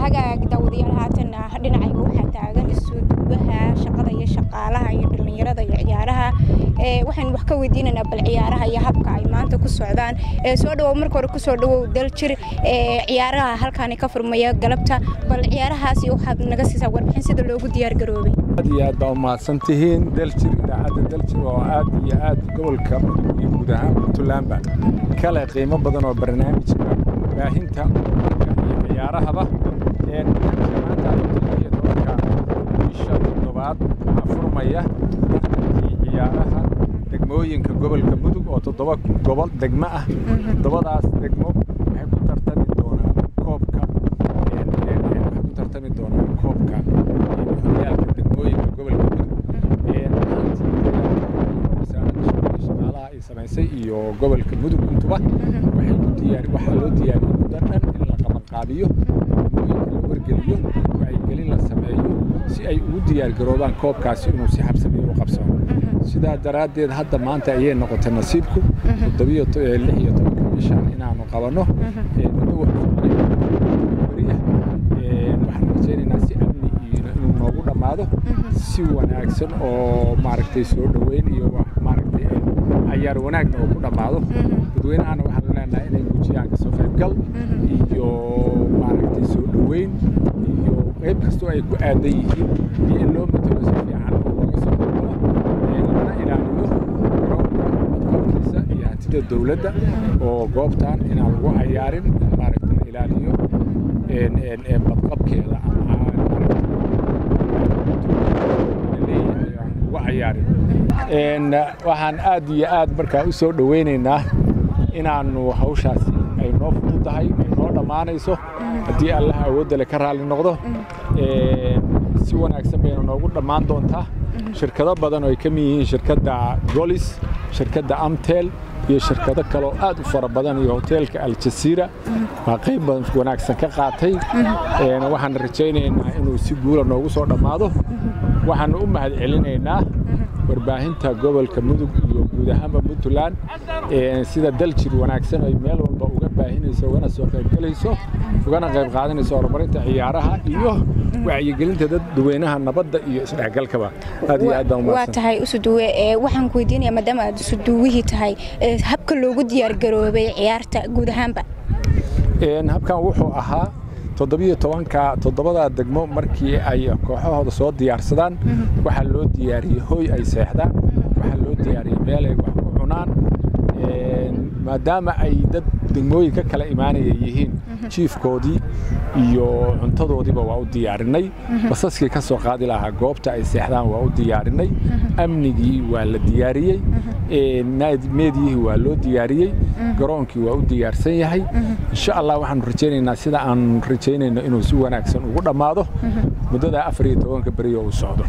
hagaag daawadayaal haatan dhinacayga waxaa taagan isuduwaha shaqada iyo shaqaalaha iyo dhallinyarada iyo ciyaaraha waxaynu wax ka weydiinaynaa bal ciyaaraha iyo habka ay maanta ku socdaan soo dhawow marka hore kusoo dhawow daljir ciyaaraha halkaani ka furmaya galabta bal ciyaarahaasi waxaad naga siisaa warbixin sida loogu diyaar garoobay aad iyo aad baa umahadsan tihiin daljir idaacadda daljir oo aad iyo aad gobolka mudug iyo guud ahaan puntlandba kale qiimo badan oo barnaamijka baahinta iyo ciyaarahaba maanta bisha toddobaad waxaa furmaya tartankii ciyaaraha degmooyinka gobolka mudug oo toddoba gobol degmo ah toddobadaas degmo waxay ku tartami doonaan koobka waxay ku tartami doonaan koobka horyaalka degmooyinka gobolka mudug wasaaradda shaqada shaqaalaha ay samaysay iyo gobolka mudug intuba waxay ku diyaar waxaa loo diyaariyey muddo dhan in la qabanqaabiyo degmooyinka la wargeliyo wacyigelin la sameeyo si ay ugu diyaar garoobaan koobkaasi inuu si habsamiyo u qabsano sidaa daraaddeed hadda maanta ayay noqotay nasiibku toddobiyo lix iyo tobanka bishan inaanu qabanno muddo wariya waxaan rajaynaynaa si amni iyo inuu noogu dhammaado si wanaagsan oo maaragtay soo dhoweyn iyo maaragtay cayaar wanaagna oo ku dhammaado dadweynahana waxaan leenahay inay muujiyaan kasoo qaybgal iyo maaragtay soo dhoweyn iyo qayb kastoo ay ku aadan yihiin iyo in loo matalo si fiican oo looga soo qaybgalo lana ilaaliyo garoonka badqabkiisa iyo hantida dowladda oo goobtan inaan lagu cayaarin maaragtay la ilaaliyo badqabkeeda ama waxaan aad iyo aad markaa u soo dhoweynaynaa inaannu hawshaasi ay noo fududahay ay noo dhammaanayso haddii allaha awooddale ka raalli noqdo si wanaagsan bayna noogu dhammaan doontaa shirkado badan oo ay ka mid yihiin shirkadda golis shirkadda amtel iyo shirkado kaloo aad u fara badan iyo hoteelka aljasiira waa qayb badan wanaagsan ka qaatay waxaan rajaynaynaa inuu si guula noogu soo dhammaado waxaanu u mahad celinaynaa warbaahinta gobolka mudug iyo guud ahaanba puntland sida daljir wanaagsan ay meel walba uga baahinayso ugana soo qaybgelayso ugana qayb qaadanayso horumarinta ciyaaraha iyo wacyigelinta dadweynaha nabadda iyo isdhexgalkaba aad iyo aad baan waa tahay usuduwe waxaan ku weydiinaya maadaama aad usuduwihii tahay habka loogu diyaar garoobay ciyaarta guud ahaanba habkan wuxuu ahaa toddobiyo tobanka toddobadaa degmo markii ay kooxahooda soo diyaarsadaan waxaa loo diyaariyey hoy ay seexdaan waxaa loo diyaariyey meel ay wax ku cunaan maadaama ay dad degmooyin ka kala imaanaya yihiin jiifkoodii iyo cuntadoodiiba waa u diyaarinay basaskii ka soo qaadi lahaa goobta ay seexdaan waa u diyaarinay amnigii waa la diyaariyey meediyihii waa loo diyaariyey garoonkii waa u diyaarsan yahay insha allah waxaanu rajaynaynaa sida aan rajaynayno inuu si wanaagsan ugu dhammaado muddada afar iyo tobanka beriyo uu socdo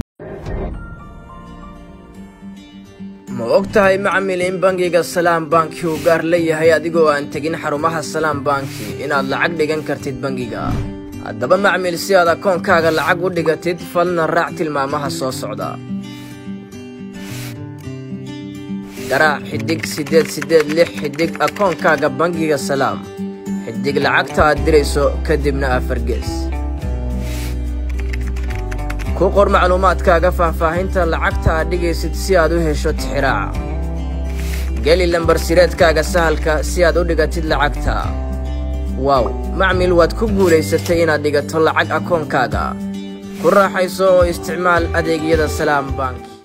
ma og tahay macmil in bangiga salaam banki uu gaar leeyahay adigoo aan tegin xarumaha salaam banki inaad lacag dhigan kartid bangiga haddaba macmil si aad akoonkaaga lacag u dhigatid falna raac tilmaamaha soo socda garaac xidhig siddeed siddeed lix xidhig akoonkaaga bangiga salaam xidhig lacagta aad dirayso kadibna afargees ku qor macluumaadkaaga faahfaahinta lacagta aad dhigaysid si aad u hesho tixiraaca geli lambarsireedkaaga sahalka si aad u dhigatid lacagta waaw macmil waad ku guulaysatay inaad dhigato lacag akoonkaaga ku raaxayso oo isticmaal adeegyada salaam bank